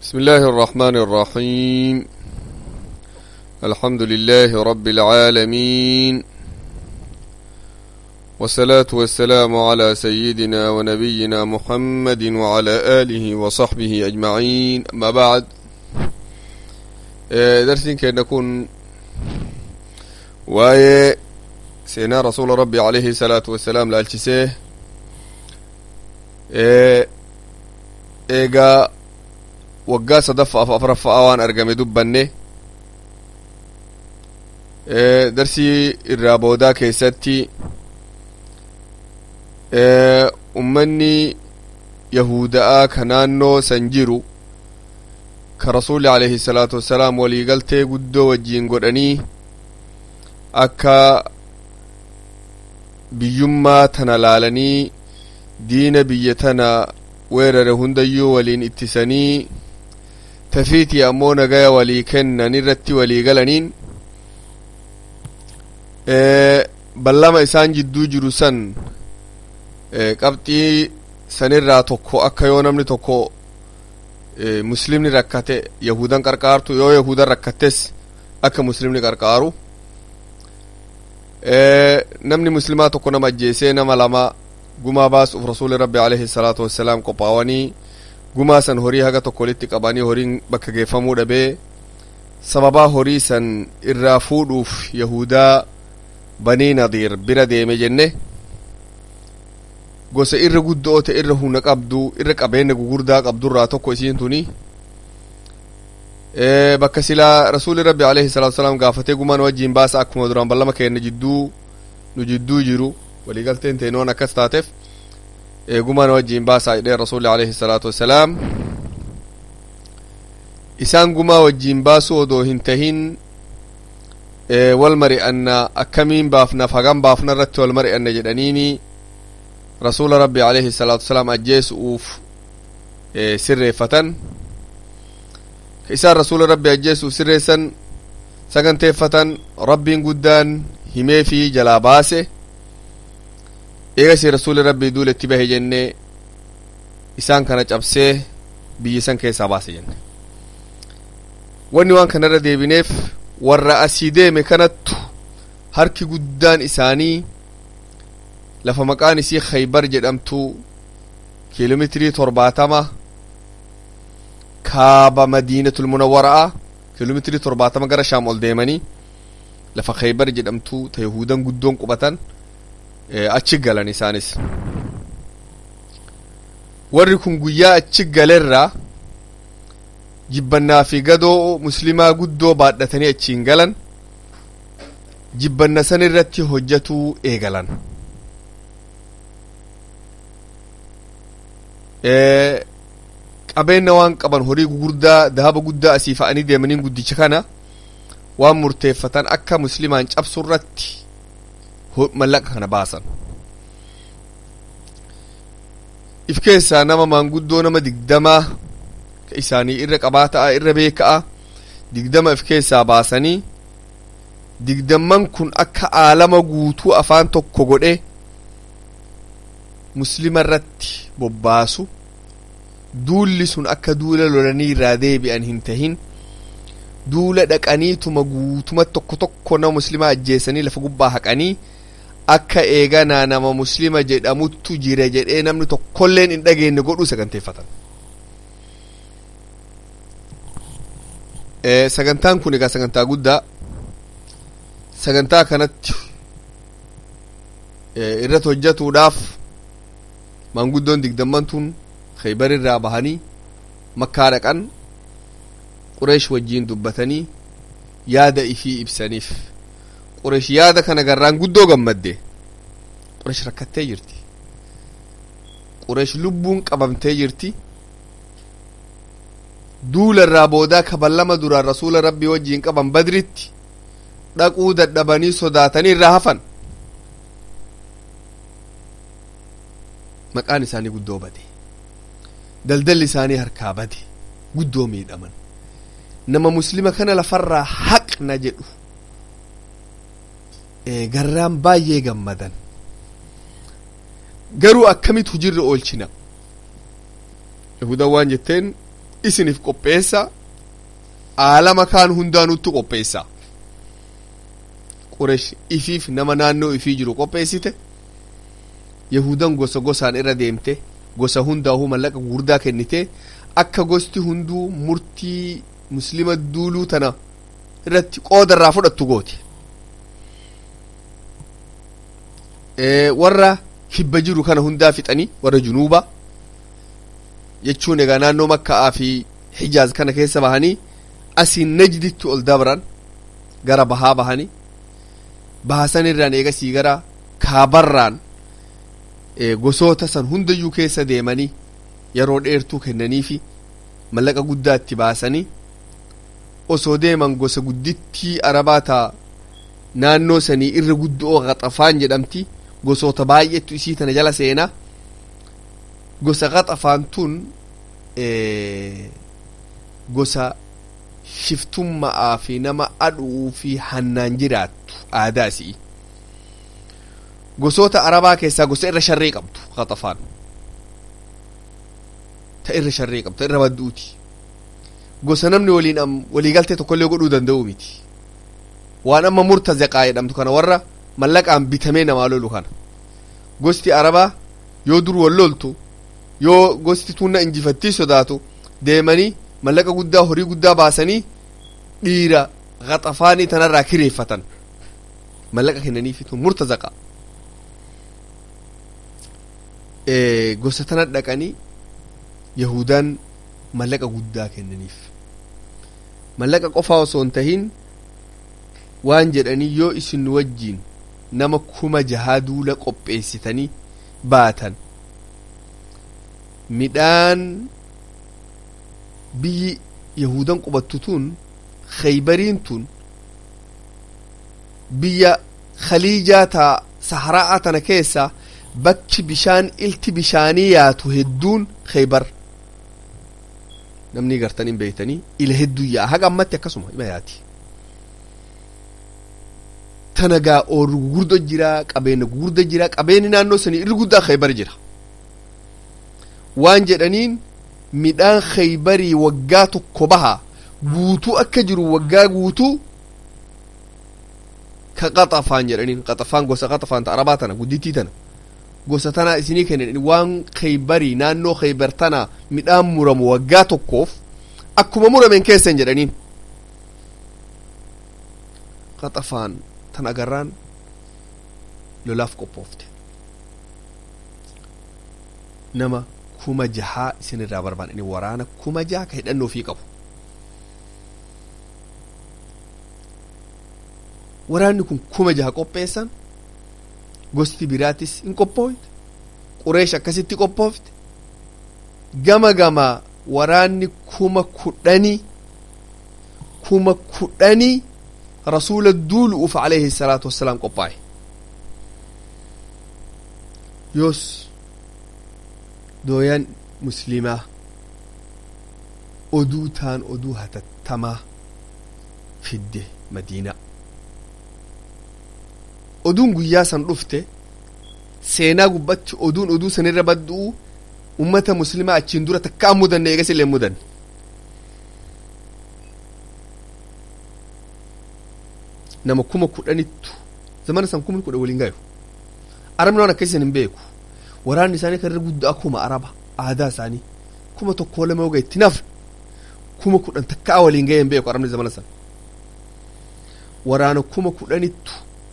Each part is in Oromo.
بسم الله الرحمن الرحيم الحمد لله رب العالمين والصلاة والسلام على سيدنا ونبينا محمد وعلى آله وصحبه أجمعين أما بعد درس كان نكون واي سينا رسول ربي عليه الصلاة والسلام لالتسيه eegaa waggaa sadaffaaf afuraffaa waan argame dubbanne darsii irraa boodaa keessatti ummanni yahuda'a ka naannoo san jiru ka rasuli alayhi salaatu wassalaam waliigaltee guddoo wajjiin godhanii akka biyyummaa tana laalanii diina biyya tana weerare hundayyuu waliin ittisanii tafiitii ammoo nagaya walii kennan irratti walii galaniin ballama isaan jidduu jiru san qabxii sanirraa tokko akka yoo namni tokko muslimni rakkate yahudan qarqaartu yoo yahudan rakkates akka muslimni qarqaaru namni muslimaa tokko nama ajjeesee nama lama gumaa baasuuf rasuuli rabbi alayhi salaatu wassalaam qophaawanii gumaa san horii haga tokko walitti qabanii horiin bakka geeffamuu dhabee sababaa horii san irraa fuudhuuf yahudaa banii nadiir bira deeme jenne gosa irra guddoo ta'e irra humna qabdu irra qabeenya gugurdaa qabdurraa tokko isiin tuni bakka silaa rasuuli rabbi alayhi salaatu wassalaam gaafatee gumaan wajjiin baasa akkuma duraan ballama keenya jidduu nu jidduu jiru waliigalteen teenoon akkas taateef eegumaan wajjiin baasaa jedhee rasuulli alayhi salaatu wassalaam isaan gumaa wajjiin baasuu odoo hin tahin wal mari'anna akkamiin baafnaaf hagam baafna irratti wal mari'anna jedhaniini rasuula rabbi alayhi salaatu wassalaam ajjeesu'uuf sirreeffatan ka isaan rasuula rabbi ajjeesuuf sirreessan saganteeffatan rabbiin guddaan himee fi jalaa baase eegasi rasuuli rabbii duula itti bahe jenne isaan kana cabsee biyya san keessaa baase jenne wanni waan kanarra deebineef warra asii deeme kanattu harki guddaan isaanii lafa maqaan isii khaybar jedhamtu kiiloomeetirii torbaatama kaaba madiinatul munawwara'a kiiloomeetirii torbaatama gara shaam ol deemanii lafa khaybar jedhamtu ta yahudan guddoon qubatan achi galan isaanis warri kun guyyaa achi galerraa jibbannaa fi gadoo muslimaa guddoo baadhatanii achiin galan jibbanna san irratti hojjatuu eegalan qabeenya waan qaban horii gugurdaa dahaba guddaa asii fa'anii deemaniin guddicha kana waan murteeffatan akka muslimaan cabsu irratti mallaqa kana baasan if keessaa nama maanguddoo nama digdamaa ka isaanii irra qabaata'a irra beeka'a digdama if keessaa baasanii digdamman kun akka aalama guutuu afaan tokko godhe muslima irratti bobbaasu duulli sun akka duula lolanii irraa deebi'an hin tahin duula dhaqaniituma guutuma tokko tokko nama muslimaa ajjeesanii lafa gubbaa haqanii akka eeganaa nama muslima jedhamuttu jira jedhee namni tokkolleen hin dhageenye godhuu saganteeffatan sagantaan kun egaa sagantaa guddaa sagantaa kanatti irratti hojjetuudhaaf maanguddoon digdamman tun khaybar irraa bahanii makkaa dhaqan qureesh wajjiin dubbatanii yaada ifii ibsaniif qureesh yaada kana garraan guddoo gammadde qureesh rakkattee jirti qureesh lubbuun qabamtee jirti duula irraa boodaa kaballama duraan rasuula rabbii wajjiin qaban badritti dhaquu dadhabanii sodaatanii irraa hafan maqaan isaanii guddoo bade daldalli isaanii harkaa bade guddoo miidhaman nama muslima kana lafarraa haqna jedhu garraan baay'ee gammadan garuu akkamitti hujirra oolchina yahudan waan jetteen isiniif qopheessa aalama kaan hundaanutti qopheessa quresh ifiif nama naannoo ifii jiru qopheessite yahudan gosa gosaan irra deemte gosa hundaahuu mallaqa gurdaa kennite akka gosti hunduu murtii muslima duuluu tana irratti qooda irraa fudhattu gooti warra kibba jiru kana hundaa fixanii warra junuuba jechuun egaa naannoo makkaa fi hijaaz kana keessa bahanii asiin najditti ol dabran gara bahaa bahanii bahasan irraan eegasii gara kaabarraan gosoota san hundayyuu keessa deemanii yeroo dheertuu kennaniifi mallaqa guddaa itti baasanii osoo deeman gosa guddittii arabaa taa naannoo sanii irra guddoo qaxafaan jedhamti gosoota baay'eetu isii tana jala seenaa gosa qaxafaan tun gosa shiftummaa fi nama aduu fi hannaan jiraattu aadaa isii gosoota arabaa keessaa gosa irra sharree qabdu qaxafaan ta irra sharree qabdu ta irra badduuti gosa namni waliin waliigaltee tokkollee godhuu danda'u miti waan amma murtazaqaa jedhamtu kana warra mallaqaan bitamee namaa lolu kana gosti arabaa yoo dur wal loltu yoo gosti tunna injifattii sodaatu deemanii mallaqa guddaa horii guddaa baasanii dhiira qaxafaanii tanarraa kireeffatan mallaqa kennaniifitu murtazaqa gosa tana dhaqanii yahudaan mallaqa guddaa kennaniif mallaqa qofaa osoo hin tahin waan jedhanii yoo isin wajjiin nama kuma jahaa duula qopheessitanii baatan midhaan biyyi yahudan qubattu tun khaybariin tun biyya khaliijaa taa sahara'aa tana keessa bakki bishaan ilti bishaanii yaatu hedduun khaybar namni gartan hin beeytanii ila hedduu yaa haga ammatti akkasuma ima yaati tana gaa oorru gugurdo jira qabeenya gugurda jira qabeenyi naannoo sanii irri guddaa khaybar jira waan jedhaniin midhaan khaybarii waggaa tokko baha guutuu akka jiru waggaa guutuu ka qaxafaan jedhaniin qaxafaan gosa qaxafaan ta arabaa tana guddittii tana gosa tana isinii kennan waan khaybarii naannoo khaybar tana midhaan muramu waggaa tokkoof akkuma murameen keessan jedhaniin qaxafaan tan agarraan lolaaf qophoofte nama kuma jahaa isin irraa barbaadan waraana kuma jaha ka hidhannoo fi qabu waraanni kun kuma jaha qopheessan gosti biraatis hin qophoofte qureesh akkasitti qophoofte gama gama waraanni kuma kudhanii kuma kudhanii rasuula duulu'uuf alayhi salaatu wassalaam qophaa'e yoos dooyan muslimaa oduu taan oduu hatattamaa fidde madiinaa oduun guyyaa san dhufte seenaa gubbatti oduun oduu sanirra baddu'u ummata muslimaa achiin dura takka an mudanne eegas illee mudanne nama kuma kudhanittu zamana san kumni kudha waliin gayu arabni waan akkasisan hin beeku waraanni isaanii kan irra guddaa kuma araba aadaa isaanii kuma tokko lama yoga itti nafne kuma kudhan takkaa waliin ga'e hin beeku arabni zamana san waraana kuma kudhanittu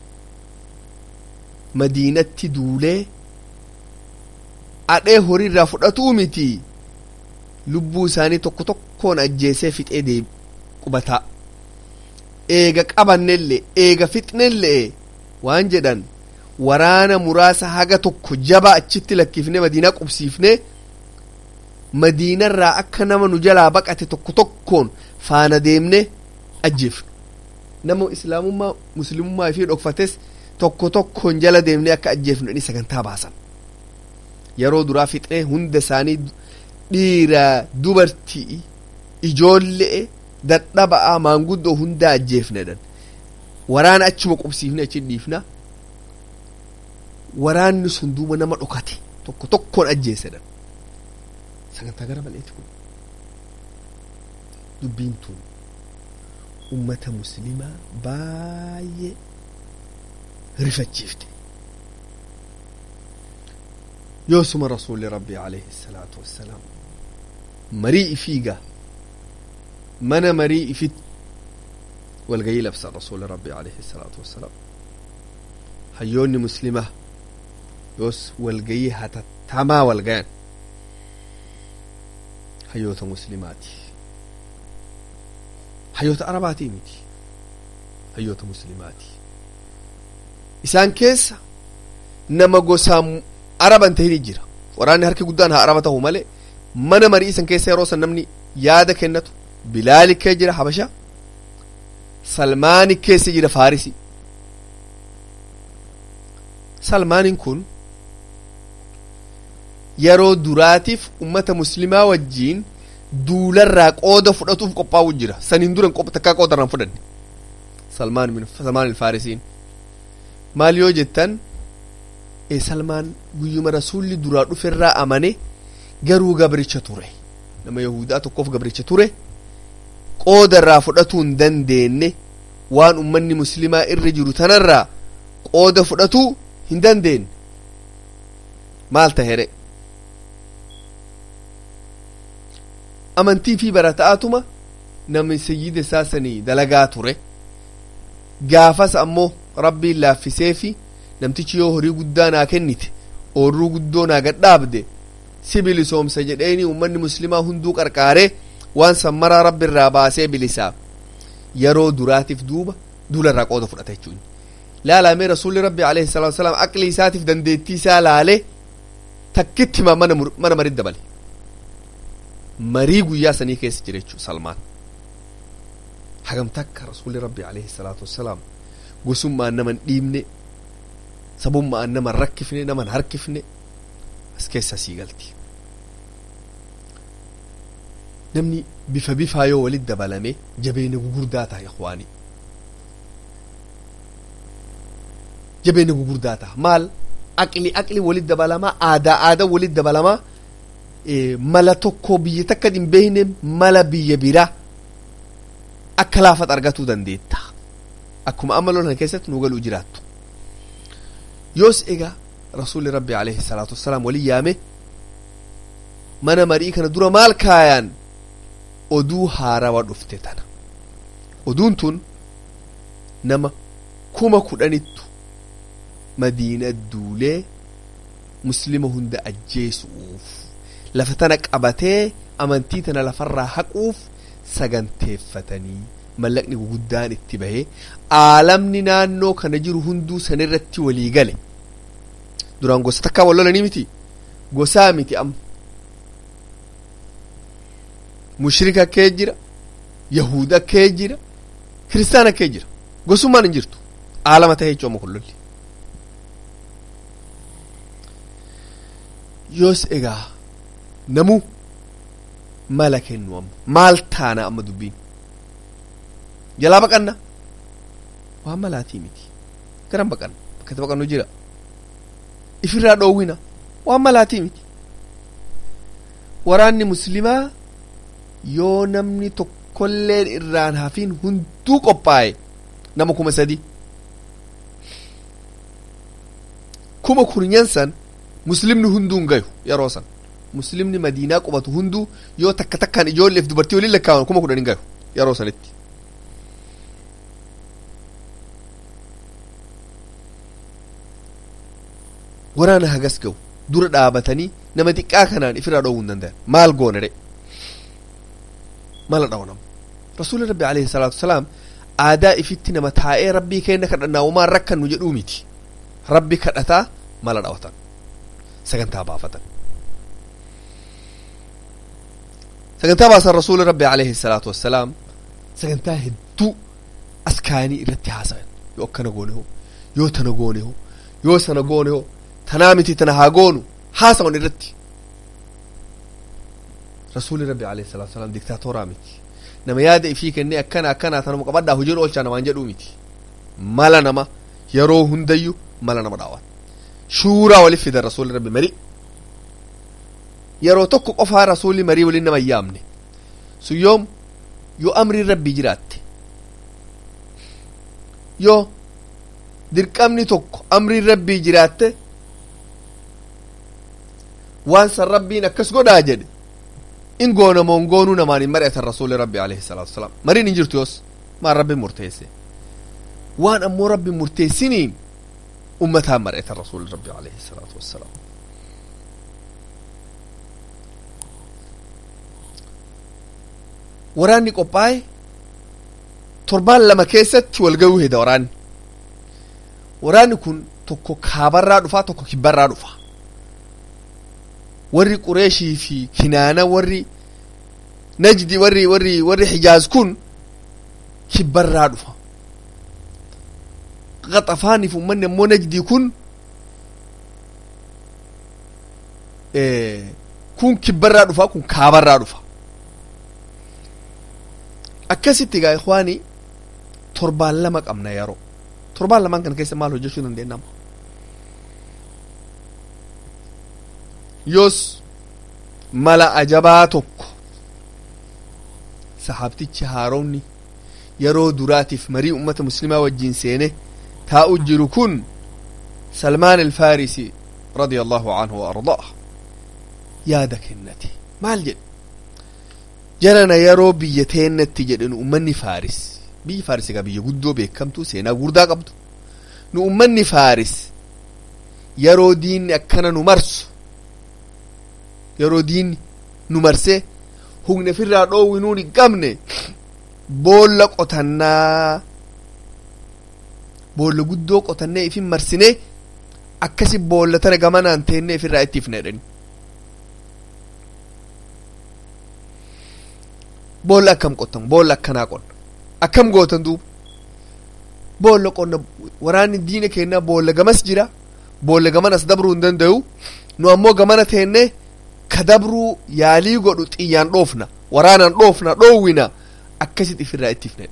madiinatti duulee adhee horii irraa fudhatuu miti lubbuu isaanii tokko tokkoon ajjeesee fixee deebi qubataa eega qabannellee eega fixnellee waan jedhan waraana muraasa haga tokko jaba achitti lakkifne madiinaa qubsiifne madiinarraa akka nama nu jalaa baqate tokko tokkoon faana deemne ajjeefne nama islaamummaa muslimummaa ifii dhokfates tokko tokkoon jala deemne akka ajjeefnu inni sagantaa baasan yeroo duraa fixee hunda isaanii dhiira dubartii ijoollee dadhaba'aa maanguddoo hundaa ajjeefnedhan waraana achuma qubsiifne achi dhiifna waraanni sun duuba nama dhokate tokko tokkoon ajjeesedhan sagantaa gara maleeti kun dubbiin tun ummata muslimaa baay'ee rifachiifte yoosuma rasuulli rabbii alayhi salaatu wassalaam marii ifiiga mana marii ifit walgayii labsan rasuulli rabbii alayhi salaatu wassalaam hayyoonni muslimaa yoos walgayii hatattamaa walgayan hayyoota muslimaati hayyoota arabaatii miti hayyoota muslimaati isaan keessa nama gosaan araban tahin jira waraanni harki guddaan haa araba ta'u malee mana marii isan keessa yeroo san namni yaada kennatu bilaali kee jira habasha salmaani keessa jira faarisi salmaanin kun yeroo duraatiif ummata muslimaa wajjiin duularraa qooda fudhatuuf qophaa'u jira saniin duran takkaa qooda irraan fudhanne salmaan salmaan ilfaarisiin maal yoo jettan e salmaan guyyuma rasuulli duraa dhuferraa amane garuu gabricha ture nama yahudaa tokkoof gabricha ture qooda irraa fudhatuu hin dandeenye waan ummanni muslimaa irra jiru tanarraa qooda fudhatuu hin dandeenye maal tahere amantii fi barata'aatuma namni sayyida isaa sanii dalagaa ture gaafas ammoo rabbiin laaffisee fi namtichi yoo horii guddaa naa kennite oorruu guddoo naa gadhaabde si bilisoomsa jedheeni ummanni muslimaa hunduu qarqaaree waan sammaraa rabbi irraa baasee bilisaa yeroo duraatiif duuba duula irraa qooda fudhata jechuun laalamee rasuulli rabbi alayhi salaatu wasalaam aqli isaatiif dandeettii isaa laalee takkitti mana mana marii dabale marii guyyaa sanii keessa jira jechuun salmaan hagam takka rasuulli rabbi alayhi salaatu wasalaam gosummaan naman dhiibne sabummaan naman rakkifne naman harkifne as keessa sii galti namni bifa bifaa yoo walit dabalame jabeenya gugurdaa ta'a ikhwaanii jabeenya gugurdaa ta'a maal aqli aqli walit dabalamaa aadaa aadaa walit dabalamaa mala tokko biyya takka hin beekne mala biyya biraa akka laafat argatuu dandeetta akkuma amma lolan keessatti nu galuu jiraattu yoos egaa rasuulli rabbi alayhi salaatu wassalaam walin yaame mana marii kana dura maal kaayaan oduu haarawa dhufte tana oduun tun nama kuma kudhanittu madiina duulee muslima hunda ajjeesuuf lafa tana qabatee amantii tana lafarraa haquuf saganteeffatanii mallaqni guguddaan itti bahee aalamni naannoo kana jiru hunduu sanirratti walii gale duraan gosa takkaa wal lolanii miti gosaa miti amma mushrika kee jira yahuda kee jira kiristaana kee jira gosummaan hin jirtu aalama tahee jechuun amma kun lolli yoos egaa namuu mala kennu amma maal taana amma dubbiin jalaa baqanna waan malaatii miti garan baqanna bakkatti baqannu jira ifirraa dhoowwina waan malaatii miti waraanni muslimaa yoo namni tokkolleen irraan hafiin hunduu qophaa'e nama kuma sadi kuma kurnyan san muslimni hunduu hin gayu yeroo san muslimni madiinaa qubatu hunduu yoo takka takkaan ijoolleef dubartii waliin lakkaawan kuma kudhan hin gayu yeroo sanitti waraana hagas ga'u dura dhaabatanii nama xiqqaa kanaan ifirraa dhoowwuu hin danda'an maal goona re mala dhawnam rasuulli rabbi alayhi salaatu wasalaam aadaa ifitti nama taa'ee rabbii kenna kadhannaa umaan rakkannu jedhuu miti rabbi kadhataa mala dhawatan sagantaa baafatan sagantaa baasan rasuulli rabbi alayhi salaatu wassalaam sagantaa hedduu askaanii irratti haasayan yoo akkana goone hoo yoo tana goone hoo yoo sana goone hoo tanaa miti tana haa goonu haasawan irratti rasuulli rabbi alayhi salaatu wassalaam diktaatoraa miti nama yaada ifii kennee akkana akkana tanuma qabadhaa hojiin oolchaa namaan jedhuu miti mala nama yeroo hundayyuu mala nama dhaawata shuuraa walif fidan rasuulli rabbi marii yeroo tokko qofaa rasuulli marii waliin nama yaamne sun yoom yoo amriin rabbii jiraatte yoo dirqamni tokko amriin rabbii jiraatte waan san rabbiin akkas godhaa jedhe in goonamoon goonuu namaan hin mari'atan rasuuli rabbi alayhi salaatu wasalaam mariin hin jirtu yoos maan rabbiin murteesse waan ammoo rabbiin murteessiniin ummataan mari'atan rasuuli rabbi alayhi salaatu wassalaam waraanni qophaa'e torbaan lama keessatti wal ga'uu heda waraanni waraanni kun tokko kaabarraa dhufaa tokko kibbarraa dhufa warri qureeshii fi kinaana warri najdi warri warri warri hijaaz kun kibbarraa dhufa qaxafaaniif ummanni ammoo najdii kun kun kibbarraa dhufa kun kaabarraa dhufa akkasitti gaa ikwaanii torbaan lama qabna yeroo torbaan lamaan kana keessa maal hojjechuu dandeenyama yoos mala ajabaa tokko sahaabtichi haaromni yeroo duraatiif marii ummata muslimaa wajjiin seene taa'u jiru kun salmaan alfaarisi radia allahu anhu wa ardaa yaada kennate maal jedhe jarana yeroo biyya teennatti jedhen ummanni faaris biyyi faaris egaa biyya guddoo beekamtu seenaa guddaa qabdu nu ummanni faaris yeroo diinni akkana nu marsu yeroo diinni nu marsee humna ofirraa dhoowwinuun hin qabne boolla qotannaa boolla guddoo qotannee ifin marsinee akkasi boolla tana gamanaan teennee ifirraa itti ifna jedhani boolla akkam qottan boolla akkanaa qonna akkam gootan duuba boolla qonna waraanni diina kennaa boolla gamas jira boolla gamanas dabruu hin danda'u nu ammoo gamana teennee ka dabruu yaalii godhu xiyyaan dhoofna waraanaan dhoofna dhoowwina akkasit ifirraa itti ifne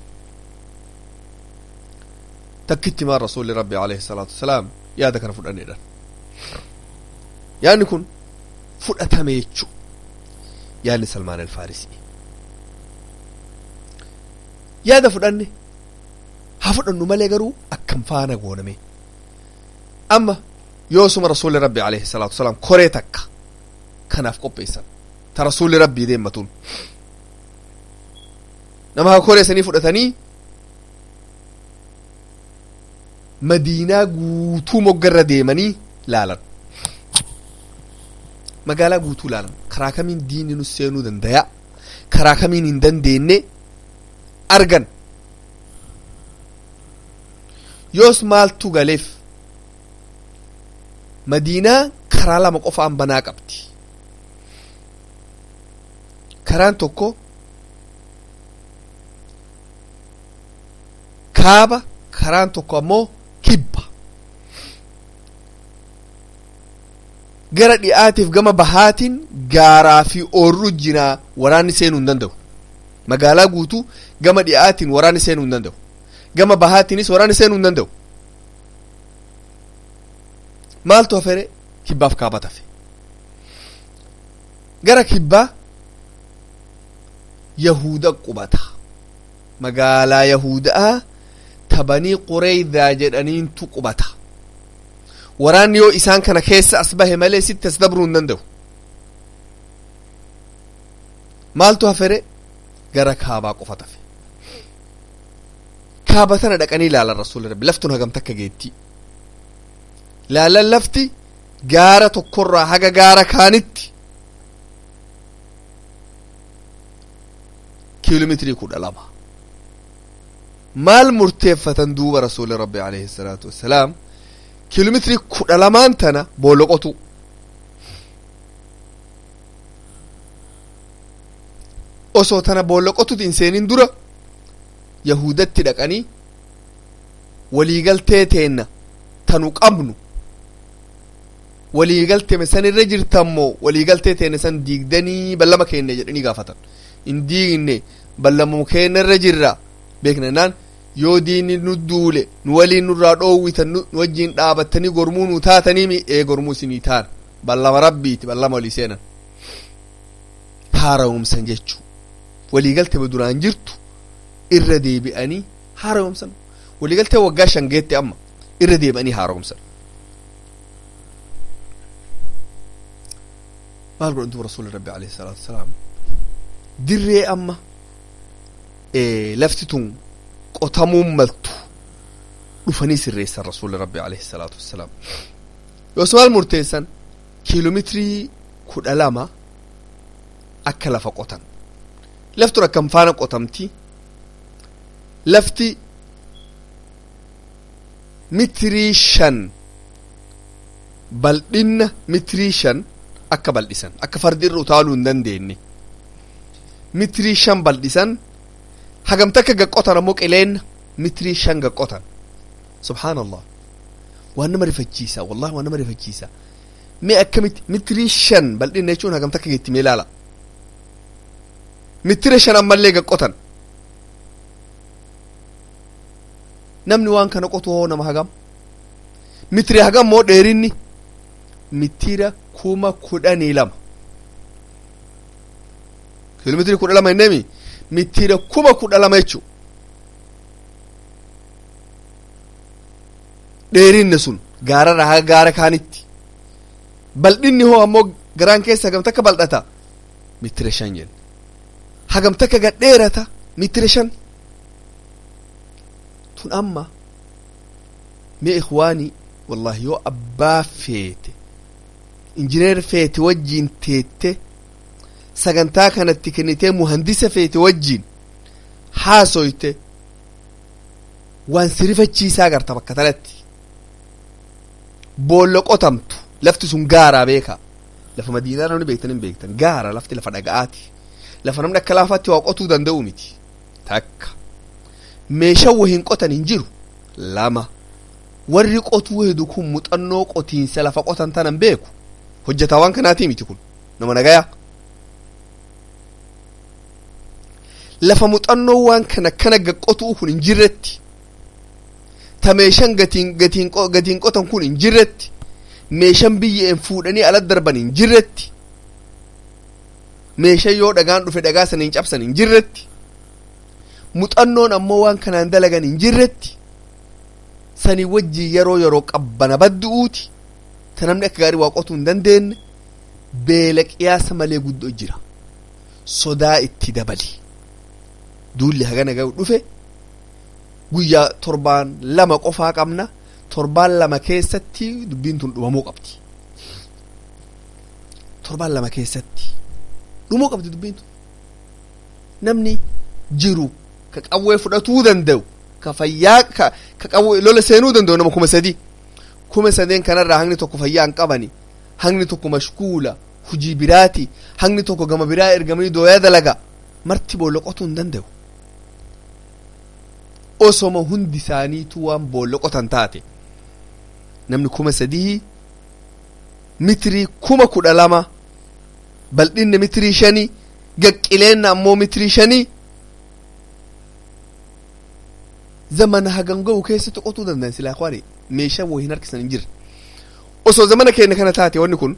takkitti maan rasuulli rabbi alayhi salaatu wasalaam yaada kana fudhanneedhan yaadni kun fudhatame jechu yaadni salmaan alfaarisii yaada fudhanne haa fudhannu malee garuu akkam faana gooname amma yoosuma rasuulli rabbi alayhi salaatu wasalaam koree takka kanaaf qopheessan ta rasuulli rabbii deemmatuun nama haa koree sanii fudhatanii madiinaa guutuu moggarra deemanii laalan magaalaa guutuu laalan karaa kamiin diinni nu seenuu dandaya karaa kamiin hin dandeenye argan yoos maaltu galeef madiinaa karaa lama qofaan banaa qabdi karaan tokko kaaba karaan tokko ammoo kibba gara dhi'aatiif gama bahaatiin gaaraa fi oorru jiraa waraanni seenuu hin danda'u magaalaa guutuu gama dhi'aatiin waraanni seenuu hin danda'u gama bahaatiinis waraanni seenuu hin danda'u maaltu hafere kibbaaf kaaba tafe gara kibbaa yahuda qubata magaalaa yahudaa tabanii qureeydaa jedhaniintu qubata waraanni yoo isaan kana keessa as bahe malee sitti as dabruu hin danda'u maaltu hafere gara kaabaa qofa tafe kaaba tana dhaqanii ilaalan rasuulli rabbi laftun hagam takka geetti laalan lafti gaara tokkorraa haga gaara kaanitti kiiloomeetirii kudha lama maal murteeffatan duuba rasuuli rabbi alayhi salaatu wassalaam kiiloomeetirii kudha lamaan tana booloqotu osoo tana booloqotuti hin seenin dura yahudatti dhaqanii waliigaltee teenna tanu qabnu waliigaltee san irra jirtammoo waliigaltee teenne san diigdanii ballama keenne jedhanii gaafatan hin diigne ballamuu keenya irra jirra beeknannaan yoo diinni nu duule nu waliin nurraa dhoowwitan nu wajjiin dhaabattanii gormuu nu taatanii mi ee gormuu isinii taan ballama rabbiiti ballama walii seenan haarawumsan jechuu waliigaltee duraan jirtu irra deebi'anii haaromsan waliigaltee waggaa shan geette amma irra deebi'anii haaromsan maal godhan duba rasuuli rabbi alayhi salaatu wasalaam dirree amma lafti tun qotamuun maltu dhufanii sirreessan rasuuli rabbi alayhi salaatu wassalaam yoos maal murteessan kiiloomeetirii kudha lama akka lafa qotan laftun akkam faana qotamti lafti mitirii shan bal'inna mitirii shan akka bal'isan akka fardi irra utaaluu hin dandeenye mitirii shan bal'isan hagamta akka gaqqotan ammoo qileenna mitirii shan gaqqotan subhaanallah waan nama rifachiisa wallahi waan nama rifachiisa mee akkamitti mitirii shan bal'inna jechuun hagamta akka geetti mee ilaala mitira shan ammallee gaqqotan namni waan kana qotu hoo nama hagam mitira hagam moo dheerinni mitira kuma kudhanii lama kiiloomitiri kudha lama hinneemi mitira kuma kudha lama jechu dheerinni sun gaararra haga gaara kaanitti bal'inni hoo ammoo garaan keessa hagamta akka bal'ata mitira shan jenna hagamta akka gadheerata mitira shan tun amma mee ikhwaanii wallahi yoo abbaa feete injineer feete wajjiin teette sagantaa kanatti kennitee muhandisa feete wajjiin haasoyte waan sirifachiisaa agarta bakka tanatti boollo qotamtu lafti sun gaaraa beeka lafa madiinaa namni beektan hin beektan gaara lafti lafa dhaga'aati lafa namni akka laafaatti waa qotuu danda'u miti takka meeshaa wahiin qotan hin jiru lama warri qotuu hedu kun muuxannoo qotiinsa lafa qotan tanan beeku hojjetaa waan kanaatii miti kun nama nagayaa lafa muuxannoo waan kana kana gaqqotuu kun hin jirretti ta meeshaan gatiin gatiin gatiin qotan kun hin jirretti meeshaan biyyeen fuudhanii ala darban hin jirretti meeshaa yoo dhagaan dhufe dhagaa sana hin cabsan hin jirretti muuxannoon ammoo waan kanaan dalagan hin jirretti sanii wajjii yeroo yeroo qabbana baddu'uuti ta namni akka gaarii waa qotuu hin dandeenye beela qiyaasa malee guddoo jira sodaa itti dabali duulli hagana ga'u dhufe guyyaa torbaan lama qofaa qabna torbaan lama keessatti dubbiin tun dhumamuu qabdi torbaan lama keessatti dhumuu qabdi dubbiin tun namni jiru ka qawwee fudhatuu danda'u ka fayyaa ka ka qawwee lola seenuu danda'u nama kuma sadii kuma sadeen kanarraa hangni tokko fayyaa hin qabani hangni tokko mashkuula hujii biraati hangni tokko gama biraa ergamanii dooyaa dalaga marti boolla qotuu hin danda'u osoma hundi isaaniitu waan boolla qotan taate namni kuma sadii mitirii kuma kudha lama bal'inna mitirii shanii gaqqileenna ammoo mitirii shanii zamana hagan ga'u keessatti qotuu danda'an silaa kwaani meeshaa woo hin harkisan hin jirre osoo zamana keenya kana taate wanni kun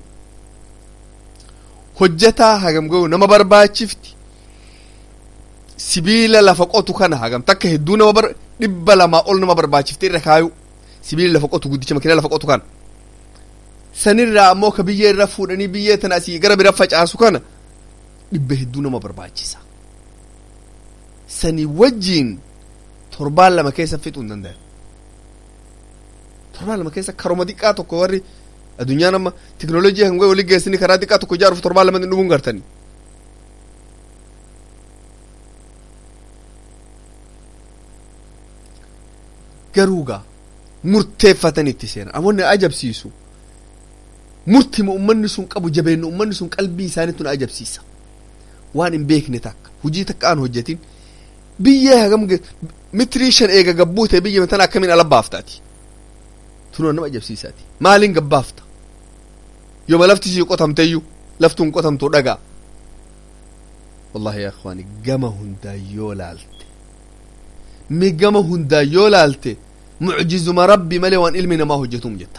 hojjataa hagam ga'u nama barbaachifti sibiila lafa qotu kana hagam takka hedduu nama bar dhibba lamaa ol nama barbaachifte irra kaayu sibiila lafa qotu guddicha makiinaa lafa qotu kana sanirraa ammoo ka biyyee irra fuudhanii biyyee tana asii gara bira facaasu kana dhibba hedduu nama barbaachisa sanii wajjiin torbaan lama keessa fixuu hin danda'an torbaan lama keessa karoma xiqqaa tokko warri addunyaan amma teknoolojii hanga walii geessini karaa xiqqaa tokko ijaaruuf torbaan lama dhumuun gartanii garuugaa murteeffatan itti seenan amonni ajabsiisu murtima ummanni sun qabu jabeenna ummanni sun qalbii isaaniitu na ajabsiisa waan hin beekne takka hujii takka aan hojjetin biyyee hagam mitirii shan eega gabbuu ta'e biyya tana akkamiin ala baaftaati tunoo nama ajabsiisaati maaliin gabbaafta yooma lafti sii qotamteyyuu laftuun qotamtu dhagaa wallahi yaa ikhwaani gama hundaa yoo laalte mi gama hundaa yoo laalte mucjizuma rabbi malee waan ilmi namaa hojjetuum jetta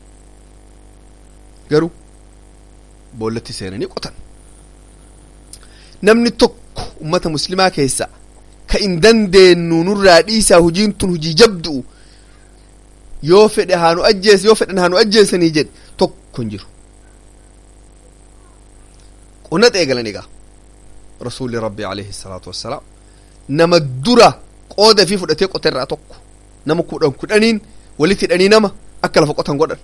garuu boollatti seenanii qotan namni tokko ummata muslimaa keessa ka in dandeenyu nurraa dhiisaa hujiin tun hujii jabdu'u yoo fedhe haanu ajjeese yoo fedhan haanu ajjeesanii jedhe tokko hin jiru qonnata eegalan egaa rasuulli rabbi alayhi salaatu wassalaam nama dura qooda fi fudhatee qote irraa tokko nama kudhan kudhaniin walitti hidhanii nama akka lafa qotan godhan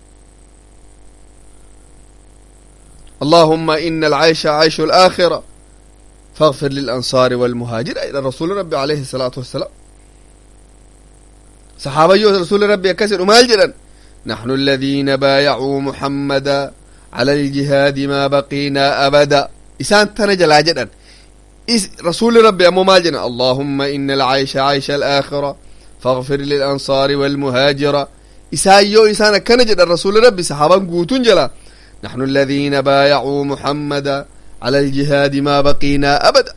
اللهم إن العيش عيش الآخرة فاغفر للأنصار والمهاجر إلى رسول ربي عليه الصلاة والسلام صحابي رسول ربي كسر وما جدا نحن الذين بايعوا محمدا على الجهاد ما بقينا أبدا إسان تنجل جدا رسول ربي أمو مالجنا اللهم إن العيش عيش الآخرة فاغفر للأنصار والمهاجر إسان يو إسان كنجد الرسول ربي صحابا قوتون جلا نحن الذين بايعوا محمدا على الجهاد ما بقينا أبدا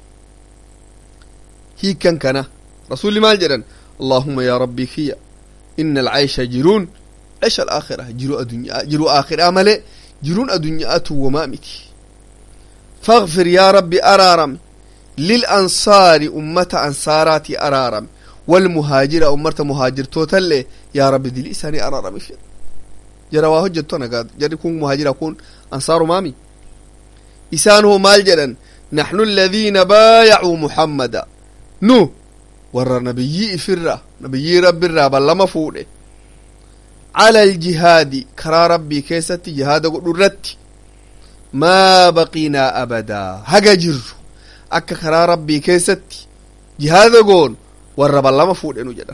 هي كان كان رسول ما جدا اللهم يا ربي خيا إن العيش جرون عيش الآخرة جرو الدنيا جرو آخرة ملئ جرون الدنيا ومامتي فاغفر يا ربي أرارم للأنصار أمة أنصارات أرارم والمهاجر أمة مهاجر توتل يا ربي دي لساني أرارم في جرى وهجتنا قاد جرى كون مهاجر كون أنصار مامي إسانه مال جدا نحن الذين بايعوا محمدا نو ور نبيي فرة نبيي رب الرابا لما فوله على الجهاد كرا ربي كيستي جهاد قدرتي ما بقينا أبدا هجا جر أكا كرا ربي كيستي جهاد قول والرب لما فوله نجدا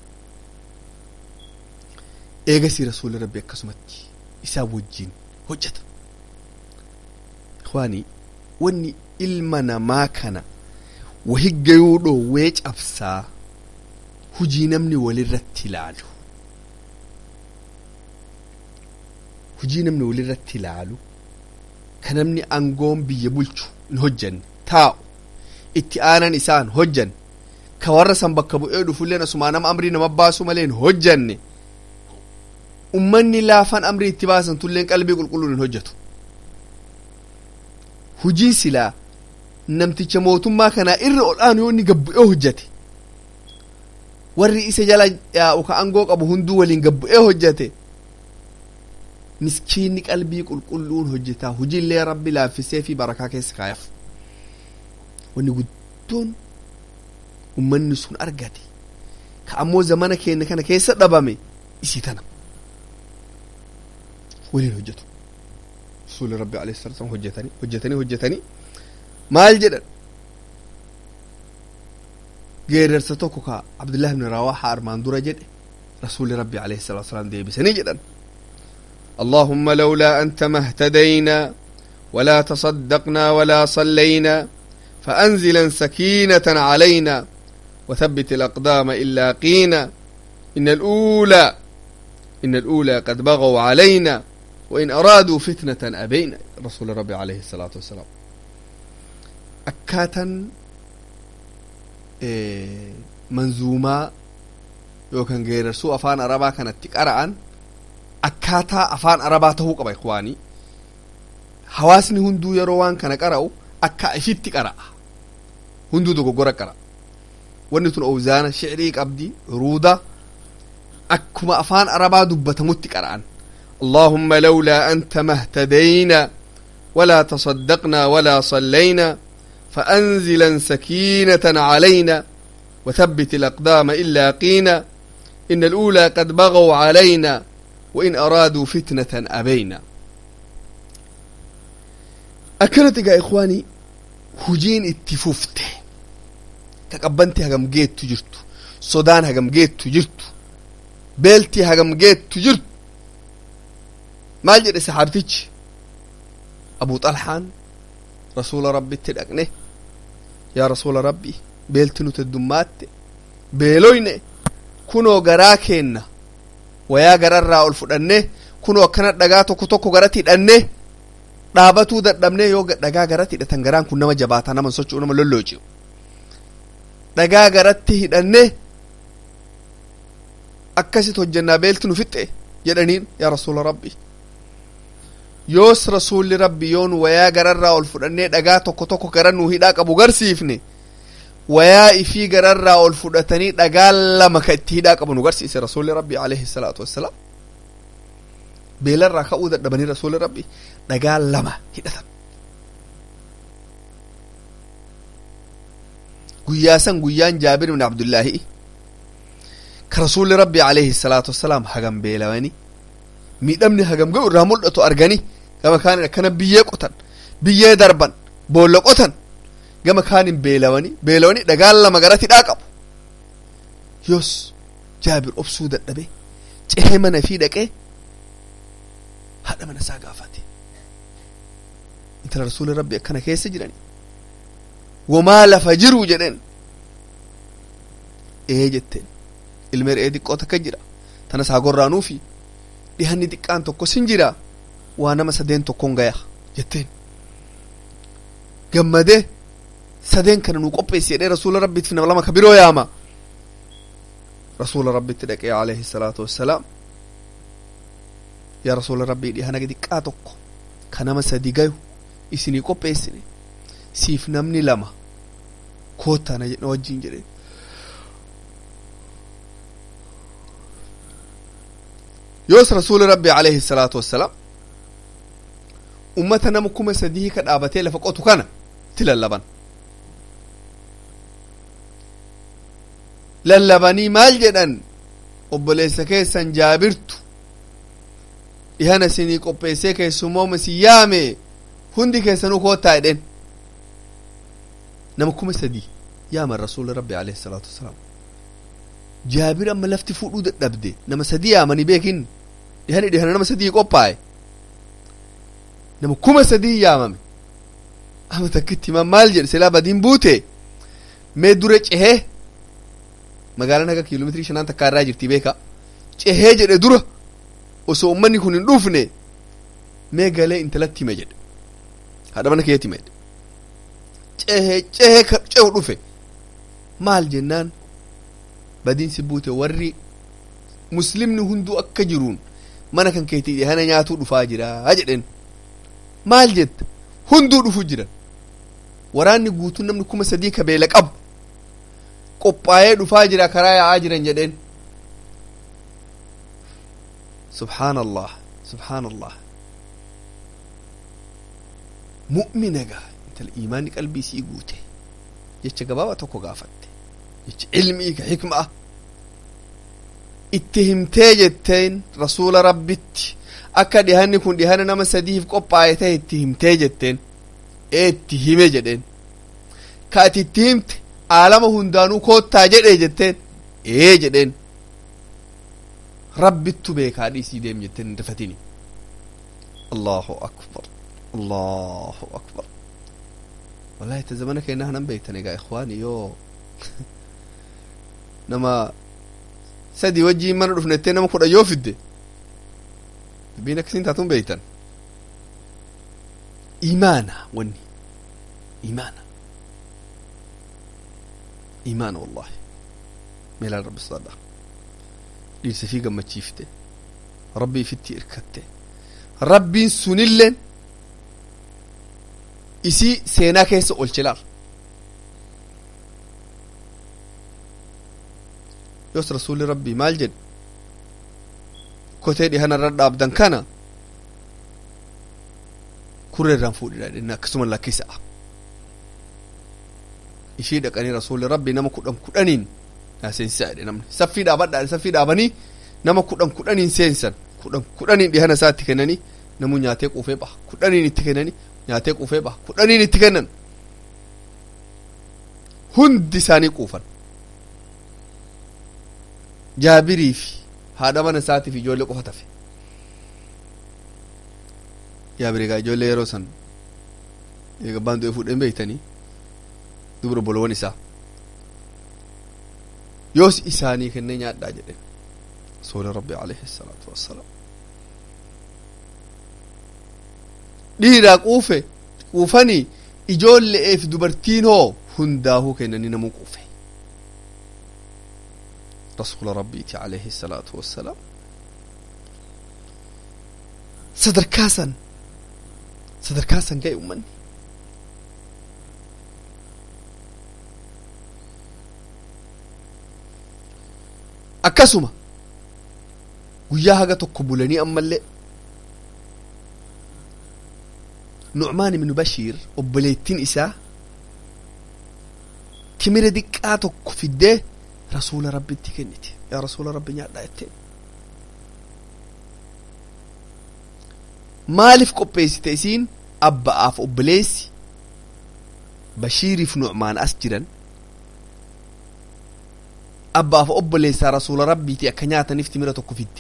eegasii rasuulli rabbi akkasumatti isaa wajjiin hojjeta ikhwaanii wanni ilma namaa kana wahiggayuu dhoowwee cabsaa hujii namni walirratti ilaalu hujii namni walirratti ilaalu ka namni aangoon biyya bulchu hin hojjanne taa'u itti aanan isaan hojjan ka warra san bakka bu'ee dhufulleen asumaa nama amrii nama baasu malee hin hojjanne ummanni laafan amrii itti baasan tulleen qalbii qulqulluun hin hojjetu hujii silaa namticha mootummaa kanaa irra ol aanu yoo inni gabbu'ee hojjete warri isa jala yaa'u ka angoo qabu hunduu waliin gabbu'ee hojjete miskiinni qalbii qulqulluun hojjetaa hujiillee rabbi laaffisee fi barakaa keessa kaayaf wanni guddoon ummanni sun argate ka ammoo zamana keenya kana keessa dhabame isii tana waliin hojjetu rasuuli rabbi alayhi salatu wasalam hojjetanii hojjetanii hojjetanii maal jedhan geerarsa tokko ka abdullahi ibn rawaha armaan dura jedhe rasuuli rabbi alayhi salatu wasalam deebisanii jedhan اللهم لولا أنت ما اهتدينا ولا تصدقنا ولا صلينا فأنزلا سكينة علينا وثبت الأقدام إلا قينا إن الأولى إن الأولى قد بغوا علينا وإن أرادوا فتنة أبينا رسول ربي عليه الصلاة والسلام أكاتا إيه منزوما يوكان غير سوء أفان أربا كانت تقرأن أكاتا أفان أربا تهوق أبا إخواني حواسني هندو يروان كان قرأو أكا إفيت تقرأ هندو دو قرأ قرأ ونتون أوزانا شعريك أبدي رودا أكما أفان أربا دبتمت قرأن اللهم لولا أنت ما اهتدينا ولا تصدقنا ولا صلينا فأنزلا سكينة علينا وثبت الأقدام إلا قينا إن الأولى قد بغوا علينا وإن أرادوا فتنة أبينا أكنت يا إخواني هجين اتفوفته تقبنت هجم جيت تجرت صدان هجم جيت تجرت بيلتي هجم جيت تجرت maal jedhe saxaabtichi abu xalhaan rasuula rabbitti dhaqne yaa rasuula rabbi beelti nuti heddumaatte beeloyne kunoo garaa keenna wayaa gararraa ol fudhanne kunoo akkana dhagaa tokko tokko garatti hidhanne dhaabatuu dadhabne yoo dhagaa garatti hidhatan garaan kun nama jabaataa nama socho'u nama lollooci'u dhagaa garatti hidhanne akkasit hojjennaa beelti nu fixxe jedhaniin yaa rasuula rabbi yoos rasuulli rabbi yoon wayaa gararraa ol fudhannee dhagaa tokko tokko gara nuu hidhaa qabu garsiifne wayaa ifii gararraa ol fudhatanii dhagaa lama ka itti hidhaa qabu nu garsiise rasuulli rabbi alayhi salaatu wassalaam beelarraa ka'uu dadhabanii rasuulli rabbi dhagaa lama hidhatan guyyaa san guyyaan jaabir ibn abdullaahi ka rasuulli rabbi alayhi salaatu wassalaam hagam beelawanii miidhamni hagam ga'u irraa mul'atu arganii gama kaanin akkana biyyee qotan biyyee darban boolla qotan gama kaanin beelawanii beelawanii dhagaan lama garatti hidhaa qabu yoos jaabir obsuu dadhabe cehee mana fi dhaqee haadha mana isaa gaafate intala rasuuli rabbi akkana keessa jirani wamaa lafa jiru jedheen ee jetteen ilmee re'ee xiqqoo takka jira tana saa gorraanuufi dhihanni xiqqaan tokko sin jira waa nama sadeen tokkon gaya jetteen gammadee sadeen kana nuu qopheessi jedhee rasuula rabbiitiif nama lama ka biroo yaama rasuula rabbitti dhaqee alayhi salaatu wassalaam yaa rasuula rabbii dhihana xiqqaa tokko ka nama sadi gayu isinii qopheessine siif namni lama koottaana jedhe wajjin jedhe yoos rasuuli rabbi alayhi salaatu wassalaam ummata nama kuma sadii ka dhaabatee lafa qotu kana itti lallaban lallabanii maal jedhan obboleessa keessan jaabirtu dhihana isinii qopheessee keessummooma si yaame hundi keessanuu koottaa jedhen nama kuma sadii yaaman rasuuli rabbi alayhi salaatu wassalaam jaabir amma lafti fuudhuu dadhabde nama sadii yaamanii beekin dhihani dhihana nama sadii qophaa'e nama kuma sadii yaamame ama takkitti himan maal jedhe silaa badiin buute mee dura cehee magaalaan haga kiiloomeetirii shanaan takkaa irraa jirti beeka cehee jedhe dura osoo ummanni kun hin dhufne mee galee intalatti hime jedhe haadha mana keetti hime cehee cehee cehu dhufe maal jennaan badiin si buute warri muslimni hunduu akka jiruun mana kan keetii dhihana nyaatuu dhufaa jira jedhen maal jetta hunduu dhufu jiran waraanni guutuun namni kuma sadii ka beela qabu qophaa'ee dhufaa jira karaa yaa'aa jiran jedheen subhaan allah subhaan allah mu'mina gaa intala iimaanni qalbii sii guute jecha gabaabaa tokko gaafatte jecha ilmii ka hikma'a itti himtee jetteen rasuula rabbitti akka dhihanni kun dhihana nama sadiif qophaa'e ta'e itti himtee jetteen ee itti hime jedheen ka ati itti himte aalama hundaanuu koottaa jedhe jetteen ee jedheen rabbittu beekaa dhiisii deem jetteen hin dafatini allahu akbar allahu akbar wallahi ta zamana keenna hanan beektan egaa ikhwaani yoo nama sadii wajjiin mana dhufnettee nama kudha yoo fidde dubbiin akkasiin taatun beektan imaana wanni imaana imaana wallahi meelaan rabbi sodaadha dhiirsa fi gammachiifte rabbii fitti irkatte rabbiin sunilleen isii seenaa keessa olchilaal yoos rasuulli rabbii maal jedhe kotee dhihana irra dhaabdan kana kurree irraan fuudhidha jedhenne akkasuma lakkisa'a ishii dhaqanii rasuulli rabbii nama kudhan kudhaniin yaa seensisaa jedhe namni saffii dhaabadhaa saffii dhaabanii nama kudhan kudhaniin seensan kudhan kudhaniin dhihana isaa itti kennanii namu nyaatee quufee baha kudhaniin itti kennanii nyaatee quufee baha kudhaniin itti kennan hundi isaanii quufan jaabirii fi haadha mana isaatiif ijoollee qofa tafe jaabiri egaa ijoollee yeroo san eegabbaan du'e fuudheen beektanii dubra bolowwan isaa yoos isaanii kennee nyaadhaa jedhe rasuuli rabbi alayhi salaatu wassalaam dhiiraa quufe quufanii ijoolle'eef dubartiin hoo hundaahuu kennanii namuu quufe rasuula rabbiiti alayhi salaatu wassalaam sadarkaa san sadarkaa san ga'e ummanni akkasuma guyyaa haga tokko bulanii ammallee nucmaan ibnu bashiir obboleettiin isaa timira diqqaa tokko fiddee rasuula rabbitti kennite yaa rasuula rabbi nyaadhaa jetteen maaliif qopheessite isiin abba'aaf obboleessi bashiiriif nucmaan as jiran abbaaf obboleessaa rasuula rabbiiti akka nyaataniif timira tokko fiddi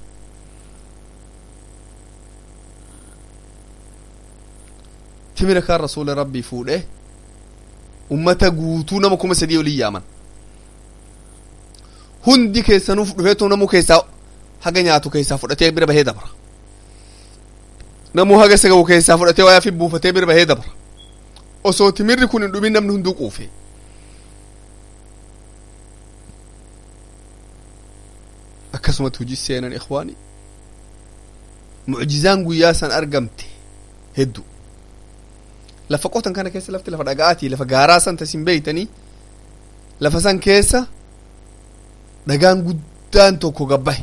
timira kaan rasuula rabbii fuudhe ummata guutuu nama kuma sadii olin yaaman hundi keessanuuf dhufeetu namu keessaa haga nyaatu keessaa fudhatee bira bahee dabra namu haga sagawu keessaa fudhatee waa fi buufatee bira bahee dabra osoo timirri kun hin dhumin namni hunduu quufe akkasumatti hujii seenan ikhwaani mucjizaan guyyaa san argamte heddu lafa qotan kana keessa lafti lafa dhaga'aati lafa gaaraa san tasin beeytanii lafa san keessa dhagaan guddaan tokko gabbahe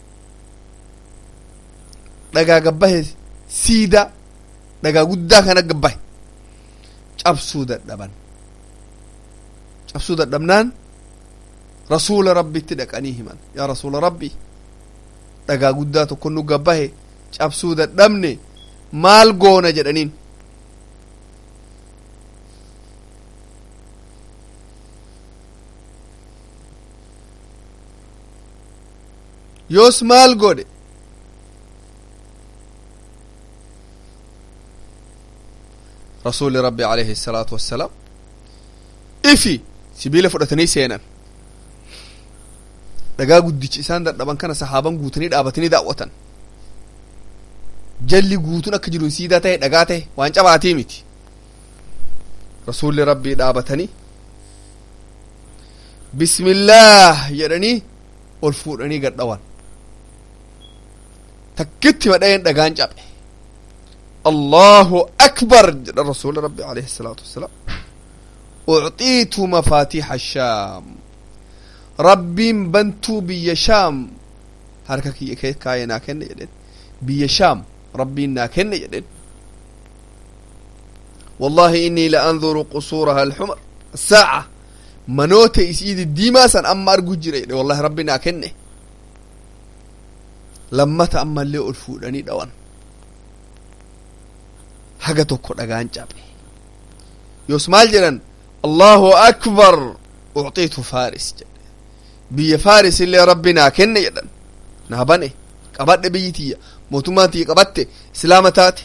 dhagaa gabbahe siidaa dhagaa guddaa kana gabbahe cabsuu dadhaban cabsuu dadhabnaan rasuula rabbitti dhaqanii himan yaa rasuula rabbi dhagaa guddaa tokko nu gabbahe cabsuu dadhabne maal goona jedhaniin yoos maal godhe rasuuli rabbi alayhi الsalaatu wassalaam ifi sibiila fudhatanii seenan dhagaa guddichi isaan dadhaban kana sahaaban guutanii dhaabatanii daawwatan jalli guutuun akka jiru siidaa ta'e dhagaa ta'e waan cabaatii miti rasuulli rabbii dhaabatanii bismillaah jedhanii ol fuudhanii gadhawan takkitti madha'een dhagaan cabe allahu akbar jedha rasuuli rabbi alayhi الsalaatu wassalaam ucxiitu mafaatiixa shaam rabbiin bantuu biyya shaam harka kiyya kaayee naa kenne jedhen biyya shaam rabbiin naa kenne jedhen wallahi innii la anzuru qusuuraha alxumar saaca manoota isii diddiimaa san amma argu jira jedhe wallahi rabbi naa kenne lammata ammallee ol fuudhanii dhawan haga tokko dhagaan cabe yoos maal jedhan allahu akbar ucxiitu faaris jedhe biyya faaris illee rabbi naa kenne jedhan naa bane qabadhe biyyi tiyya mootummaan tiyya qabatte islaama taate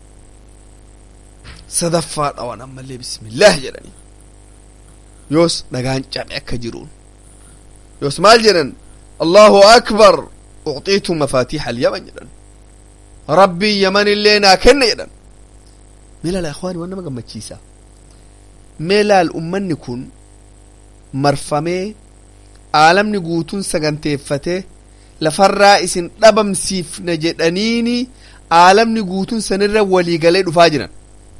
sadaffaa dhawan ammallee bismillaah jedhanii yoos dhagaan cabe akka jiruun yoos maal jedhan allahu akbar ucxiitu mafaatiixa alyaman jedhan rabbii yaman illee naa kenne jedhan mee laala ikhwaani waan nama gammachiisa mee laal ummanni kun marfamee aalamni guutuun saganteeffatee lafarraa isin dhabamsiifna jedhaniini aalamni guutuun sanirra walii galee dhufaa jiran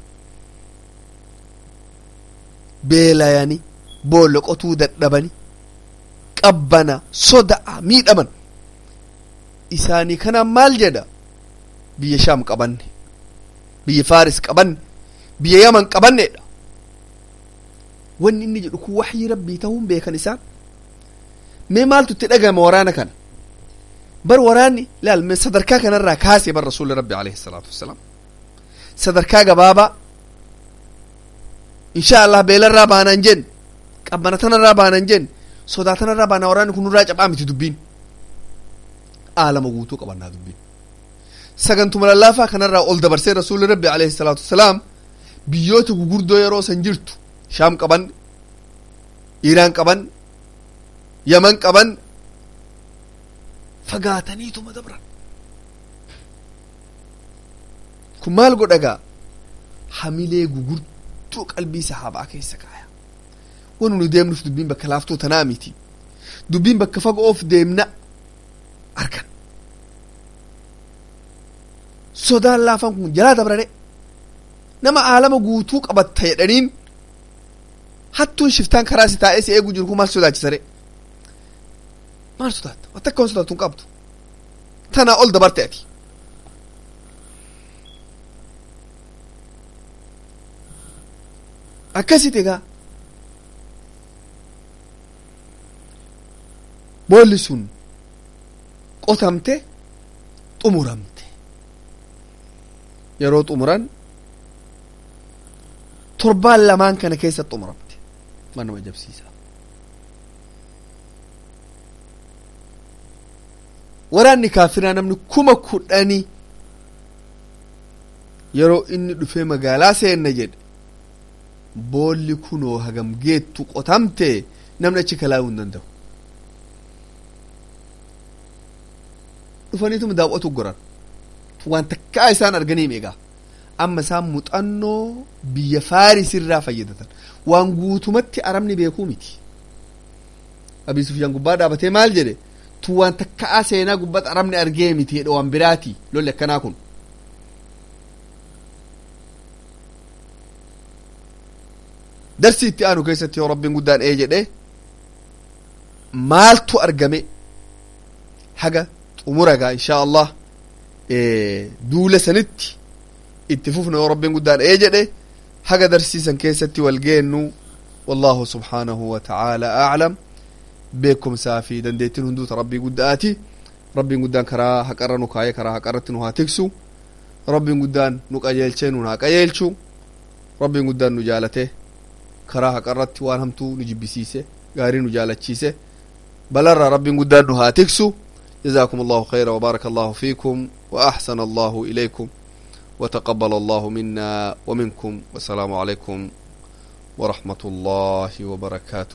beelayani boolla qotuu dadhabani qabbana soda'a miidhaman isaanii kanaan maal jedha biyya shaam qabanne biyya faaris qabanne biyya yaman qabanneedha wanni inni jedhu kun waxyii rabbii ta'uun beekan isaan mee maaltu itti dhagahama waraana kana bar waraanni laal mee sadarkaa kanarraa kaasee bar rasuulli rabbi alayhi salaatu wassalaam sadarkaa gabaabaa insha allah beelarraa baanan jen qabbana tanarraa baanan jen sodaa tanarraa baana waraanni kun nurraa cabaa miti dubbiin aalama guutuu qabannaa dubbiin sagantuma lallaafaa kanarraa ol dabarsee rasuulli rabbi alayhi salaatu wassalaam biyyoota gugurdoo yeroo san jirtu shaam qaban iiraan qaban yaman qaban fagaataniituma dabran kun maal godhagaa hamilee gugurtuu qalbii sahaabaa keessa kaaya wanu nu deemnuuf dubbiin bakka laaftuu tanaa miti dubbiin bakka fagoof deemna argan sodaan laafan kun jalaa dabrare nama aalama guutuu qabatta jedhaniin hattuun shiftaan karaa si taa'ee si eegu jiru kun maal sodaachisare maal sodaatta wanta akka sodaattu hin qabdu tanaa ol dabarte ati akkasit egaa boolli sun qotamte xumuramte yeroo xumuran torbaan lamaan kana keessa xumuramte waan nama ajabsiisa waraanni kaafiraa namni kuma kudhani yeroo inni dhufee magaalaa seenna jedhe boolli kunoo hagam geettu qotamte namni achi kalaa'uu hin danda'u dhufaniituma daawwatu goran waan takkaa isaan arganiim egaa amma isaan muuxannoo biyya faarisirraa fayyadatan waan guutumatti arabni beekuu miti abii sufyaan gubbaa dhaabatee maal jedhe tu waan takkaa seenaa gubbatti arabni argee miti jedhe waan biraati lolli akkanaa kun darsii itti aanu keessatti yoo rabbiin guddaan ee jedhe maaltu argame haga xumuragaa inshaa allah duula sanitti itti fufna yoo rabbiin guddaan ee jedhe haga darsiisan keessatti wal geennu wallahu subhaanahu wa ta'ala aclam beekumsaa fi dandeettiin hunduuta rabbii guddaati rabbiin guddaan karaa haqarra nu kaayee karaa haqarratti nu haa tiksu rabbiin guddaan nu qajeelchee nu haa qajeelchu rabbiin guddaan nu jaalate karaa haqarratti waan hamtuu nu jibbisiise gaarii nu jaalachiise balarraa rabbiin guddaan nu haa tiksu جزاكم الله خيرا وبارك الله فيكم وأحسن الله إليكم وتقبل الله منا ومنكم والسلام عليكم ورحمة الله وبركاته